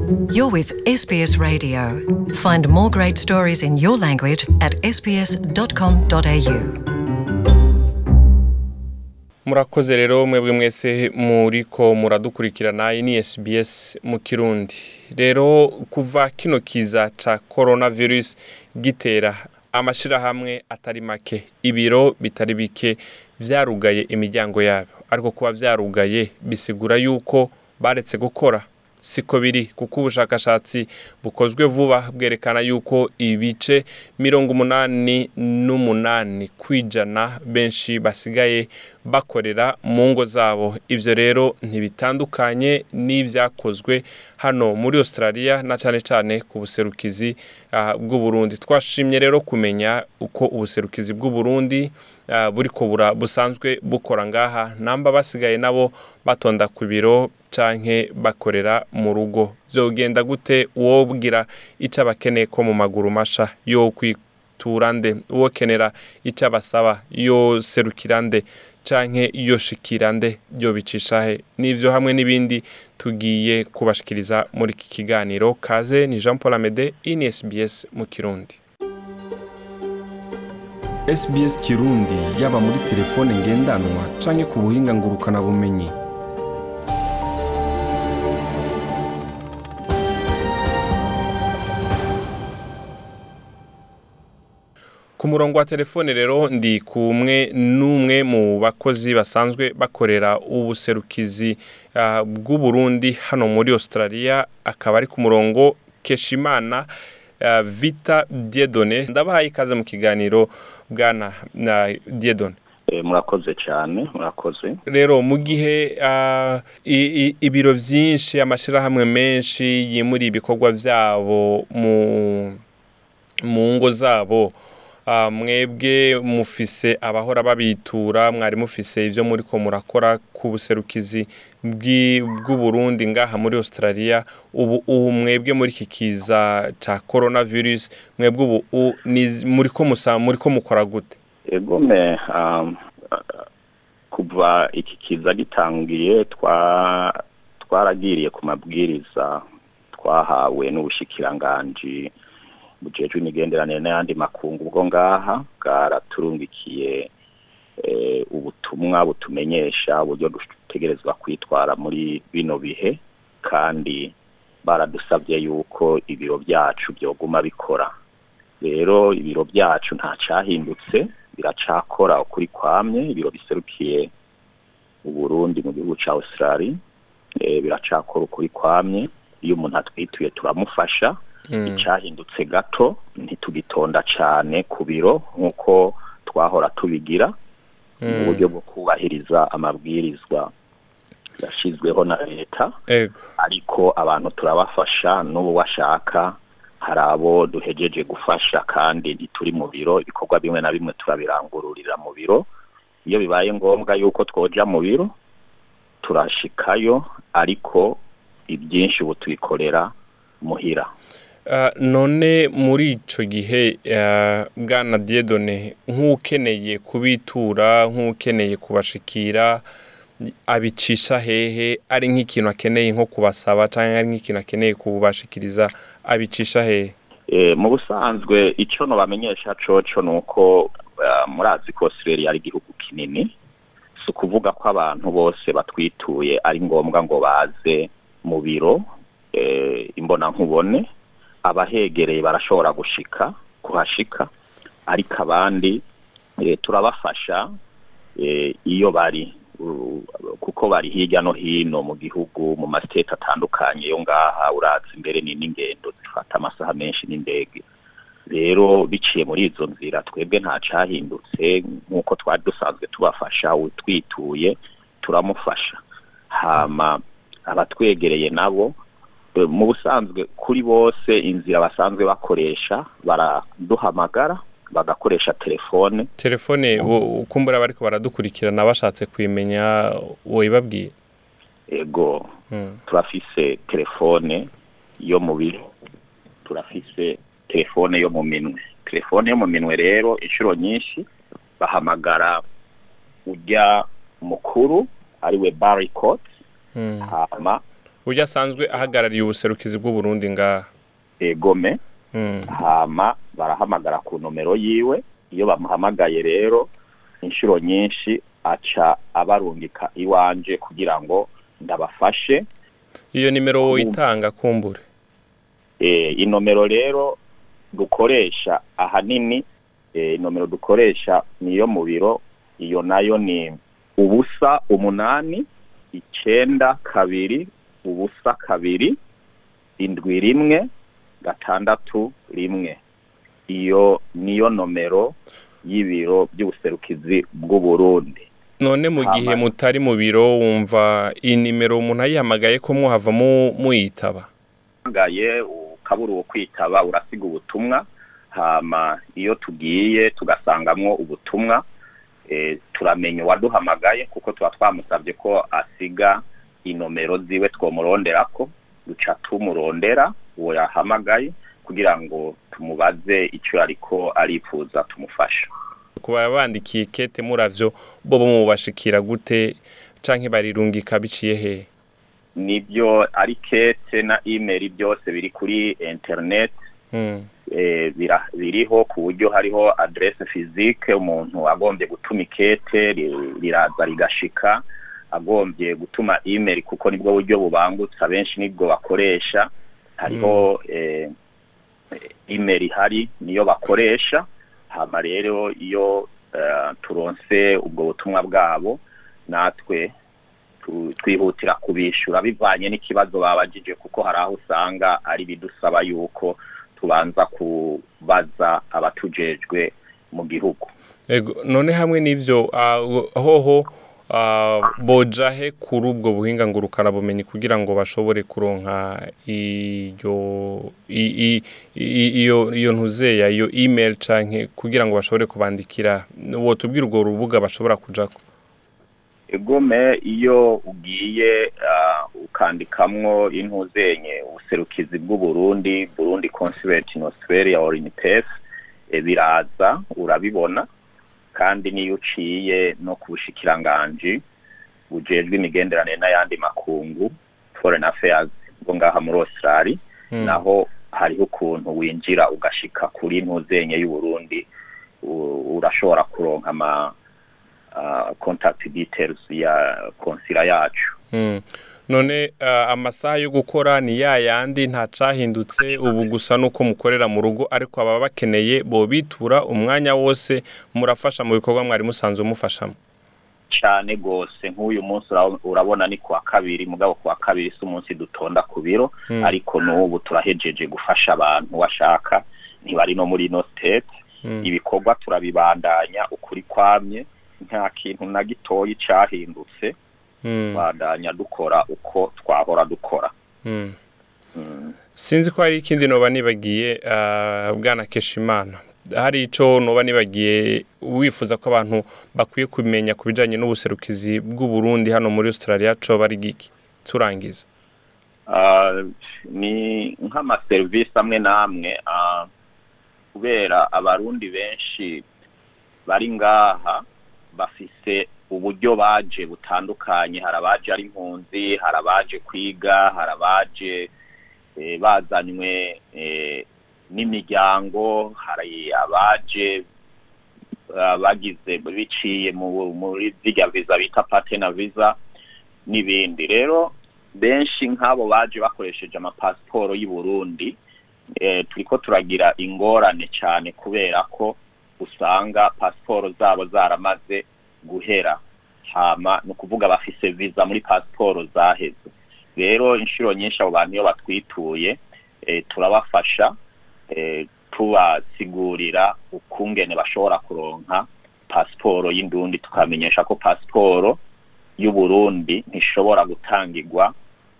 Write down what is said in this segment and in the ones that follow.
You're with SBS Radio. Find more great stories in your language at sbs.com.au. murakoze rero mwebwe mwese muriko muradukurikirana iyi ni SBS mu kirundi rero kuva kino kiza ca coronavirus gitera amashirahamwe atari make ibiro bitari bike vyarugaye imiryango yabo ariko kuba vyarugaye bisigura yuko baretse gukora siko biri kuko ubushakashatsi bukozwe vuba bwerekana yuko ibice mirongo umunani n'umunani kwijana benshi basigaye bakorera mu ngo zabo ivyo rero ntibitandukanye n'ivyakozwe hano muri australia na cane cane ku buserukizi uh, bw'uburundi twashimye rero kumenya uko ubuserukizi bw'uburundi uh, buriko bura busanzwe bukora ngaha namba basigaye nabo batonda ku biro canke bakorera mu rugo vyogenda gute wobwira ico abakeneye ko mu maguru masha yo kwitura nde uwokenera ico abasaba yoserukira nde canke yoshikira nde yobicisha he n'ivyo hamwe n'ibindi tugiye kubashikiriza muri iki kiganiro kaze ni Jean Paul Amede ini SBS mu Kirundi SBS Kirundi yaba muri telefone ngendanwa canke ku buhinga ngurukana bumenyi ku murongo wa telefone rero ndi kumwe n'umwe mu bakozi basanzwe bakorera ubuserukizi uh, bw'uburundi hano muri australia akaba ari ku murongo keshimana uh, vita diedone ndabahaye ikaze mu kiganiro bwana na diedone murakoze cyane murakoze rero mu gihe ibiro byinshi amashyirahamwe menshi yimura ibikorwa byabo mu ngo zabo mwebwe mufise abahora babitura mwari mufise ibyo muri ko murakora ku buserukizi bw'uburundi ngaha muri australia ubu ubu mwebwe muri iki kiza cya coronavirus mwebwe ubu muri ko mukora gute egome kuva iki kiza gitangiye twaragiriye ku mabwiriza twahawe n'ubushikiranganji bujejwe imigenderanire n'ayandi makungu ubwo ngaha bwaraturungikiye ubutumwa butumenyesha uburyo dutegerezwa kwitwara muri bino bihe kandi baradusabye yuko ibiro byacu byoguma bikora rero ibiro byacu nta cyahindutse biracakora ukuri kwamye ibiro biserukiye uburundi mu gihugu cya australia biracakora ukuri kwamye iyo umuntu atwituye turamufasha icyahindutse gato ntitugitonda cyane ku biro nk'uko twahora tubigira mu buryo bwo kubahiriza amabwirizwa yashyizweho na leta ariko abantu turabafasha n'ubu washaka hari abo duhejeje gufasha kandi ntituri mu biro ibikorwa bimwe na bimwe turabirangururira mu biro iyo bibaye ngombwa yuko twoja mu biro turashikayo ariko ibyinshi ubu tubikorera muhira none muri icyo gihe bwana diedone nk'ukeneye kubitura nk'ukeneye kubashikira abicisha hehe ari nk'ikintu akeneye nko kubasaba cyangwa ari nk'ikintu akeneye kubashikiriza abicisha hehe mu busanzwe icyo nubamenyesha coco ni uko murazi ko australia ari igihugu kinini si ukuvuga ko abantu bose batwituye ari ngombwa ngo baze mu biro imbonankubone abahegereye barashobora gushika kuhashika ariko abandi turabafasha iyo bari kuko bari hirya no hino mu gihugu mu masiteti atandukanye yo ngaha urazi imbere ni n'ingendo zifata amasaha menshi n'indege rero biciye muri izo nzira twebwe nta cyahindutse nk'uko twari dusanzwe tubafasha utwituye turamufasha hama abatwegereye nabo mu busanzwe kuri bose inzira basanzwe bakoresha baraduhamagara bagakoresha telefone telefone ukumbura bariko baradukurikirana bashatse kwimenya woyibabwiye ego turafise telefone yo mu biro turafise telefone yo mu minwe telefone yo mu minwe rero inshuro nyinshi bahamagara ujya mukuru ariwe baricot hama uburyo asanzwe ahagarariye ubuserukizi bw'uburundi ngaha egome Mm. hama barahamagara ku nomero yiwe iyo bamuhamagaye rero inshuro nyinshi aca abarungika iwanje kugira ngo ndabafashe iyo nimero woyitanga kumbure e, inomero rero dukoresha ahanini e, inomero dukoresha niyo mu biro iyo nayo ni ubusa umunani icenda kabiri ubusa kabiri indwi rimwe gatandatu rimwe iyo niyo nomero y'ibiro by'ubuserukizi bw'uburundi none mu gihe Hama- mutari mu biro wumva iyi nimero umuntu ayihamagaye ko muhava mu- muyitaba uhamagaye ukabura uwo kwitaba urasiga ubutumwa hama iyo tugiye tugasangamwo ubutumwa e, turamenya uwaduhamagaye kuko tuba twamusabye ko asiga inomero ziwe twomuronderako duca tumurondera uwo yahamagaye kugira ngo tumubaze icyo ariko arifuza tumufasha kuba bandikiye kete muravyo bo mubashikira gute canke barirungika biciye hehe nibyo ari kete na email byose biri kuri internet Mm. eh, bira- biriho ku buryo hariho adresse physique umuntu agombye gutuma ikete ri- riraza rigashika agombye gutuma email kuko nibwo buryo bubangutse benshi nibwo bakoresha hariho eh, email ihari niyo bakoresha hama rero iyo eh, turonse ubwo butumwa bwabo natwe tu- twihutira kubishura bivanye n'ikibazo babajije kuko hari aho usanga ari bidusaba yuko tubanza kubaza abatujejwe mu gihugu Ego, none hamwe n'ivyo ah, hoho ah, boja he kuri ubwo buhinga ngurukana bumenyi kugira ngo bashobore kuronka iyo i- i- i- iyo iyo ntuzeya iyo email canke kugira ngo bashobore kubandikira wotubwira urwo rubuga bashobora kujako egome iyo ugiye ah, ukandikamwo intuzenye ubuserukizi bw'uburundi burundi consulate in australia or in perth e, biraza urabibona kandi niyo uciye no ku bushikiranganji bujejwe imigenderanire n'ayandi makungu foreign affairs bwo ngaha muri australia Mm. naho hariho ukuntu winjira ugashika kuri ntuzenye y'uburundi u- urashobora kuronka ama uh, contact details ya konsila yacu Mm. none ah, amasaha yo gukora ni ya yandi nta cahindutse ubu gusa nuko mukorera mu rugo ariko ababa bakeneye bobitura umwanya wose murafasha mu bikorwa mwari musanzwe mufashamo cane gose nk'uyu munsi ura- urabona ni kuwa kabiri mugabo kuwa kabiri si umunsi dutonda ku biro Mm. ariko n'ubu turahejeje gufasha abantu washaka ntibari no muri ino state Mm. ibikorwa turabibandanya ukuri kwamye nta kintu na gitoyi cahindutse Mm. bandanya dukora uko twahora dukora Mm. Mm. sinzi ko hari ikindi noba nibagiye ah, bwana keshimana hari ico noba nibagiye wifuza ko abantu bakwiye kumenya ku bijanye n'ubuserukizi bw'uburundi hano muri australia coba ari giki turangiza Ah, ni nk'amaserivisi amwe n'amwe ah, kubera abarundi benshi bari ngaha bafise uburyo baje butandukanye hari abaje ari impunzi hari abaje kwiga hari abaje eh, bazanywe eh, n'imiryango hari abaje ah, bagize biciye mu- muri zirya viza bita patena visa n'ibindi rero benshi nk'abo baje bakoresheje amapasiporo y'u Burundi eh, turiko turagira ingorane cyane kubera ko usanga pasiporo zabo zaramaze guhera hama ni ukuvuga bafise viza muri pasiporo zaheze rero inshuro nyinshi abo bantu iyo batwituye eh, turabafasha eh, tubasigurira ukungene bashobora kuronka pasiporo y'indundi tukamenyesha ko pasiporo y'u Burundi ntishobora gutangirwa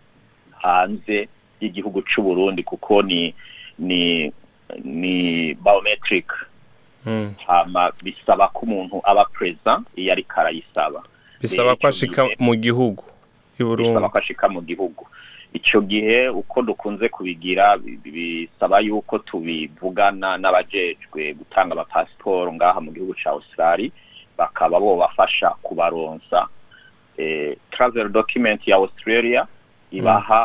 hanze y'igihugu c'u Burundi kuko ni ni ni biometric Mm. hama bisaba ko umuntu aba present iyo ariko arayisaba bisaba ko Ico ashika gihe- mu gihugu i Burundi bisaba ko ashika mu gihugu ico gihe uko dukunze kubigira bi- bisaba yuko tubivugana n'abajejwe gutanga amapasiporo ngaha mu gihugu ca Australia bakaba bo bafasha kubaronsa eh, travel document ya Australia ibaha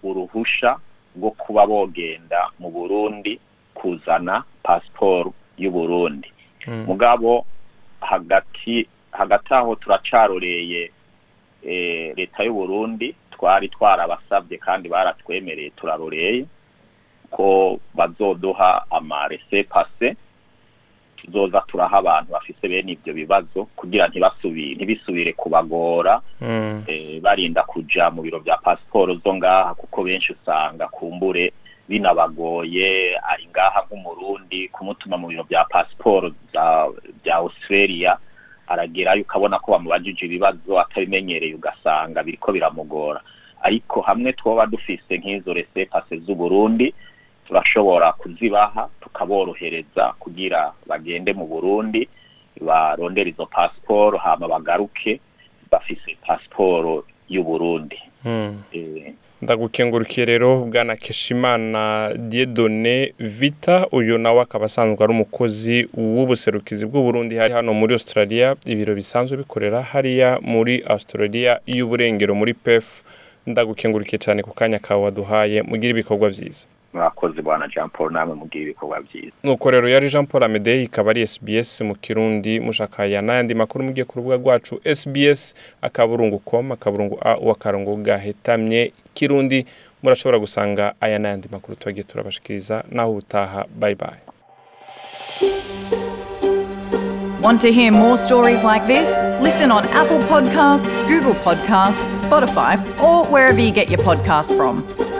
uruhusha rwo kuba bogenda mu burundi kuzana pasiporo y'uburundi mugabo hagati hagati aho turacaroreye leta y'uburundi twari twarabasabye kandi baratwemereye turaroreye ko bazoduha amarese pase tuzoza turaha abantu bafise bene ibyo bibazo kugira ntibasubire ntibisubire kubagora barinda kuja mu biro bya pasiporo zo ngaha kuko benshi usanga kumbure binabagoye ari ngaha nk'umurundi kumutuma mu biro bya pasiporo bya australia aragerayo ukabona ko bamubajije ibibazo atabimenyereye ugasanga biriko biramugora ariko hamwe twoba dufise nk'izo rese pase z'uburundi turashobora kuzibaha tukaborohereza kugira bagende mu burundi barondera izo pasiporo hama bagaruke bafise pasiporo y'uburundi ndagukengurukiye rero bwana keshimana diedone vita uyu nawe akaba asanzwe ari umukozi w'ubuserukizi bw'uburundi hari hano muri australia ibiro bisanzwe bikorera hariya muri australia y'uburengero muri pef ndagukengurukiye cyane ku kanya kawe waduhaye mugire ibikorwa byiza mwakoze bwana jean paul namwe mugire ibikorwa byiza nuko rero yari jean paul amedei ikaba ari sbs mu kirundi mushakaya n'ayandi makuru mugiye ku rubuga rwacu sbs akaburungu com akaburungu a uwakarongo gahetamye kirundi murashobora gusanga aya n'ayandi makuru tubagiye turabashikiriza naho ubutaha bye bye Want to hear more stories like this? Listen on Apple Podcasts, Google Podcasts, Spotify, or wherever you get your podcasts from.